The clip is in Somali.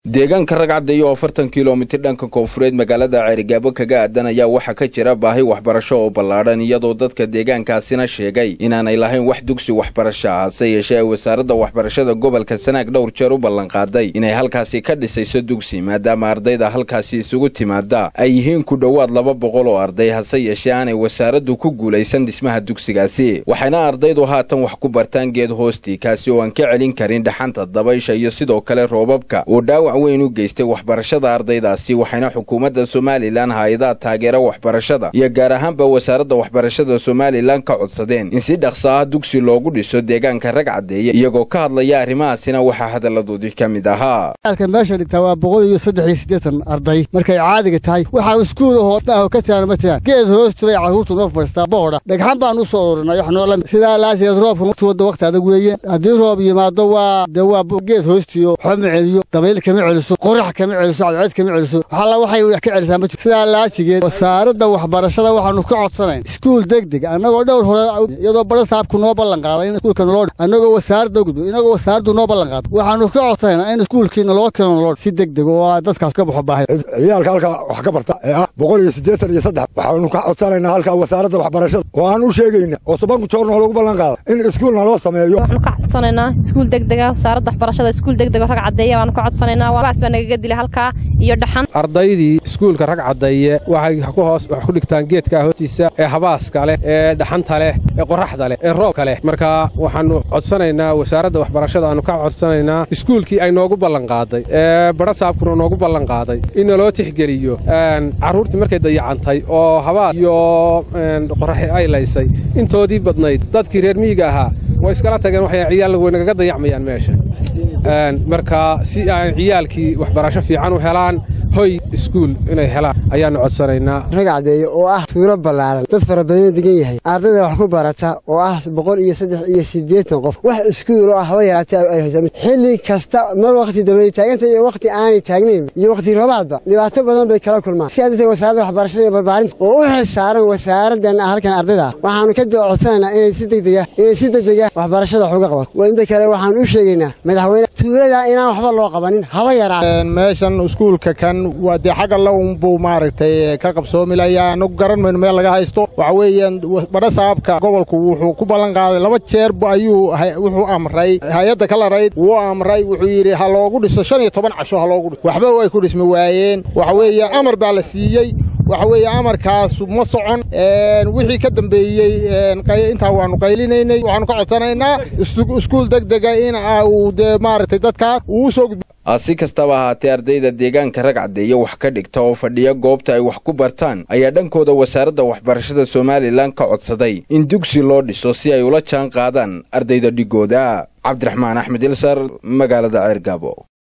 deegaanka ragcadda iyo afartan kilomitir dhanka koonfureed magaalada ceerigaabo kaga aadan ayaa waxaa ka jira baahi waxbarasho oo ballaadhan iyadoo dadka deegaankaasina sheegay inaanay lahayn wax dugsi waxbarasho ah hase yeeshee ay wasaaradda waxbarashada gobolka sanaag dhowr jeer u ballanqaaday inay halkaasi ka dhisayso dugsi maadaama ardayda halkaasi isugu timaada ay yihiin ku dhowaad laba boqol oo arday hase yeeshee aanay wasaaraddu ku guulaysan dhismaha dugsigaasi waxayna ardaydu haatan wax ku bartaan geed hoostii kaasi oo aan ka celin karin dhaxanta dabaysha iyo sidoo kale roobabka oo dhaawac weyn u geystay waxbarashada ardaydaasi waxayna xukuumadda somalilan hay-adaha taageera waxbarashada iyo gaar ahaanba wasaaradda waxbarashada somalilan ka codsadeen in si dhaqso ah dugsi loogu dhiso deegaanka rag caddeeya iyagoo ka hadlaya arrimahaasina waxaa hadalladoodii ka mid ahaa alka meesha dhigtaa waa boqol iyo saddex iyo siddeetan arday markay caadiga tahay waxaa iskuul ahoo maaho ka tiraan ma tiraan geed hoostu bay carruurtu noo fadhiistaa boodha dhagxan baan u soo ururinay wax noola sidaa laasigeed roobka waqti waqti adag weeye haddii roob yimaado waa dee waa geed hoostiyo waxba ma celiyo dabayl kama celiso qorax kama celiso cadceed kama celiso waxalla waxay wax ka celisaa ma jirto sidaa laasigeed wasaaradda waxbarashada waxaanu ka codsanayn iskuul degdeg annagoo dhowr hore iyadoo bara saabku noo ballan qaaday in iskuulka naloo annagoo wasaaradda gudbo inagoo wasaaraddu noo ballan qaaday waxaanu ka codsanaynaa in iskuulkii naloo keeno naloo si degdeg oo dadkaas ka baxo baahi ciyaalka halka wax ka barta ee ah boqol iyo siddeetan iyo saddex waxaanu ka codsanaynaa halka wasaaradda waxbarashada oo aan u sheegayna oo tobanku joor noo lagu ballan qaada in iskuul naloo sameeyo waxaanu ka codsanaynaa iskuul degdega wasaaradda waxbarashada iskuul degdega rag caddeeya baanu ka codsanaynaa waas baa nagaga dilay halkaa iyo dhaxan ardaydii iskuulka rag caddeeye waxay ku hoos wax ku dhigtaan geedkaa hoostiisa ee habaaska leh ee dhaxanta leh ee qoraxda leh ee roobka leh marka waxaanu codsanaynaa wasaaradda waxbarashada aanu ka codsanaynaa iskuulkii ay noogu ballanqaaday ee badha saabkuna noogu ballanqaaday in naloo tixgeliyo carruurtii markay dayacantay oo habaas iyo qoraxi ay laysay intoodii badnayd dadkii reer miyiga ahaa way iskala tageen waxay ciyaal weynagaga dayacmayaan meesha marka si ay ciyaalkii waxbarasho fiican u helaan hoy iskuul inay helaan ayaannu codsanaynaa rag caddeeye oo ah tuuro ballaaran dad fara badana degan yahay ardayda wax ku barata oo ah boqol iyo saddex iyo siddeetan qof wax iskuul oo ah haba yaraatee ay haysan xilli kasta mar wakhti dabay taaganta iyo wakhti aanay taagnayn iyo wakhti roobaadba dhibaato badan bay kala kulmaan sidaa darteed wasaaradda waxbarashada iyo barbaarinta oo u xil saaran wasaaraddan halkan ardayda waxaannu ka codsanaynaa inay si degdega inay si degdega waxbarashada wax uga qabato waa inta kale waxaan u sheegaynaa madaxweyne tuulada inaan waxba loo qabanin haba yaraa meeshan iskuulka kan waa dee xagga launbuu maaragtay ka qabsoomilayaa anu garan mayno meel laga haysto waxa weeyaan badha saabka gobolku wuxuu ku ballan qaaday laba jeer ayuu wuxuu amray hay-adda ka larayd wuu amray wuxuu yidhi ha loogu dhiso shan iyo toban casho ha loogu dhiso waxba way ku dhismi waayeen waxa weeye amar baa la siiyey waxa weeye amarkaasu ma socon wixii ka dambeeyey intaa waannu qaylinaynay waxaanu ka codsanaynaa iskuul degdega in uu dee maaragtay dadkaas uu soo gudbo si kastaba ahaatee ardayda deegaanka rag caddeeye wax ka dhigta oo fadhiya goobta ay wax ku bartaan ayaa dhankooda wasaaradda waxbarashada somalilan ka codsaday in dugsi loo dhiso si ay ula jaan qaadaan ardayda dhigooda cabdiraxmaan axmed ilsar magaalada ceergaabo